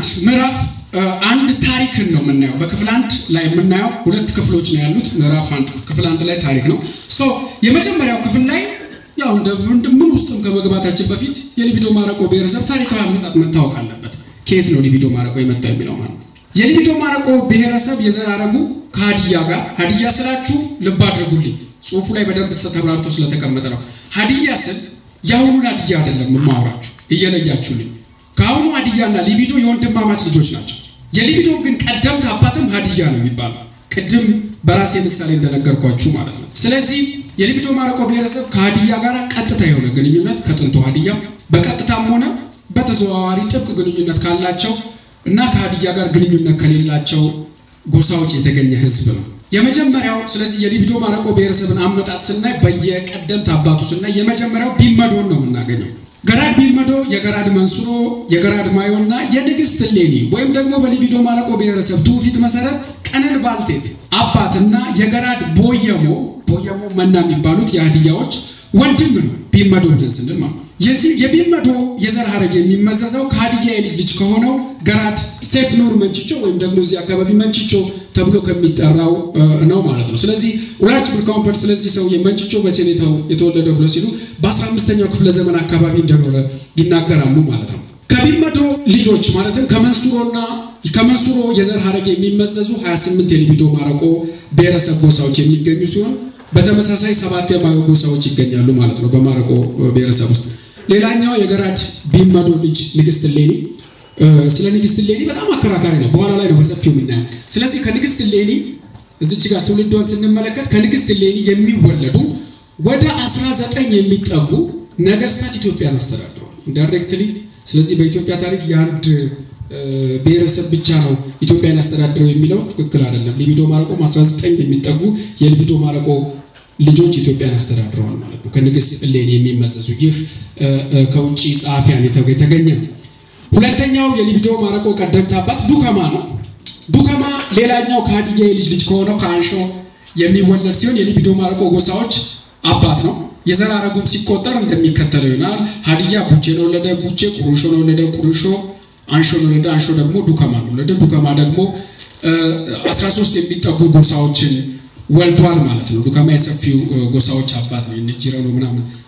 አንድ ምዕራፍ አንድ ታሪክን ነው የምናየው። በክፍል አንድ ላይ የምናየው ሁለት ክፍሎች ነው ያሉት። ምዕራፍ አንድ ክፍል አንድ ላይ ታሪክ ነው። ሶ የመጀመሪያው ክፍል ላይ ያው እንደ ምን ውስጥም ከመግባታችን በፊት የሊቢዶ ማረቆ ብሔረሰብ ታሪካዊ አመጣጥ መታወቅ አለበት። ከየት ነው ሊቢዶ ማረቆ የመጣ የሚለው ማለት ነው። የሊቢዶ ማረቆ ብሔረሰብ የዘር ሐረጉ ከሀዲያ ጋር ሀዲያ ስላችሁ ልብ አድርጉልኝ፣ ጽሁፉ ላይ በደንብ ተብራርቶ ስለተቀመጠ ነው። ሀዲያ ስል የአሁኑን ሀዲያ አይደለም የማወራችሁ፣ እየለያችሁልኝ። ከአሁኑ ሀዲያና ሊቢዶ የወንድማማች ልጆች ናቸው። የሊቢዶ ግን ቀደምት አባትም ሀዲያ ነው የሚባለው። ቅድም በራሴ ምሳሌ እንደነገርኳችሁ ማለት ነው። ስለዚህ የሊቢዶ ማረቆ ብሔረሰብ ከሀዲያ ጋር ቀጥታ የሆነ ግንኙነት ከጥንቱ ሀዲያ በቀጥታም ሆነ በተዘዋዋሪ ጥብቅ ግንኙነት ካላቸው እና ከሀዲያ ጋር ግንኙነት ከሌላቸው ጎሳዎች የተገኘ ህዝብ ነው። የመጀመሪያው ስለዚህ የሊቢዶ ማረቆ ብሔረሰብን አመጣጥ ስናይ በየቀደምት አባቱ ስናይ የመጀመሪያው ቢመዶን ነው የምናገኘው። ገራድ ቢልመዶ፣ የገራድ መንሱሮ፣ የገራድ ማዮ እና የንግስት ሌኒ ወይም ደግሞ በሊቢዶ ማረቆ ብሔረሰብ ትውፊት መሰረት ቀነን ባልቴት አባትና የገራድ ቦየሞ ቦየሞ መና የሚባሉት የሀዲያዎች ወንድም ነው። ቢመዶ ብለን ስንል ማለት የዚህ የቢመዶ የዘር ሐረግ የሚመዘዘው ከሀዲያ የልጅ ልጅ ከሆነው ገራድ ሴፍ ኑር መንችቾ ወይም ደግሞ እዚህ አካባቢ መንችቾ ተብሎ ከሚጠራው ነው ማለት ነው። ስለዚህ ኡራርች ብርካውንፐል ስለዚህ ሰው መንችቾ መቼ ነው የተወለደው ብሎ ሲሉ በ15ኛው ክፍለ ዘመን አካባቢ እንደኖረ ይናገራሉ ማለት ነው። ከቢመዶ ልጆች ማለትም ከመንሱሮና ከመንሱሮ የዘር ሐረግ የሚመዘዙ 28 የሊቢዶ ማረቆ ብሔረሰብ ጎሳዎች የሚገኙ ሲሆን በተመሳሳይ ሰባት የማዮ ጎሳዎች ይገኛሉ ማለት ነው በማረቆ ብሔረሰብ ውስጥ። ሌላኛው የገራድ ቢመዶ ልጅ ንግስት ሌኒ ስለ ንግስት ሌኒ በጣም አከራካሪ ነው። በኋላ ላይ ነው በሰፊው የምናየው። ስለዚህ ከንግስት ሌኒ እዚች ጋር ትውልዷን ስንመለከት ከንግስት ሌኒ የሚወለዱ ወደ 19 የሚጠጉ ነገስታት ኢትዮጵያን አስተዳድረዋል ኢንዳይሬክትሊ። ስለዚህ በኢትዮጵያ ታሪክ የአንድ ብሔረሰብ ብቻ ነው ኢትዮጵያን ያስተዳድረው የሚለው ትክክል አይደለም። ሊቢዶ ማረቆም 19 የሚጠጉ የሊቢዶ ማረቆ ልጆች ኢትዮጵያን ያስተዳድረዋል ማለት ነው። ከንግስት ሌኒ የሚመዘዙ ይህ ከውጭ ጸሐፊያን የተገኘ ነው። ሁለተኛው የሊቢዶ ማረቆ ቀደምት አባት ዱከማ ነው። ዱከማ ሌላኛው ከሀዲያ የልጅ ልጅ ከሆነው ከአንሾ የሚወለድ ሲሆን የሊቢዶ ማረቆ ጎሳዎች አባት ነው። የዘር ሐረጉም ሲቆጠር እንደሚከተለው ይሆናል። ሀዲያ ቡቼን ወለደ፣ ቡቼ ቁሩሾን ወለደ፣ ቁሩሾ አንሾን ወለደ፣ አንሾ ደግሞ ዱከማን ወለደ፣ ዱከማ ደግሞ 13 የሚጠጉ ጎሳዎችን ወልዷል ማለት ነው። ዱከማ የሰፊው ጎሳዎች አባት ነው። ጅረኖ ምናምን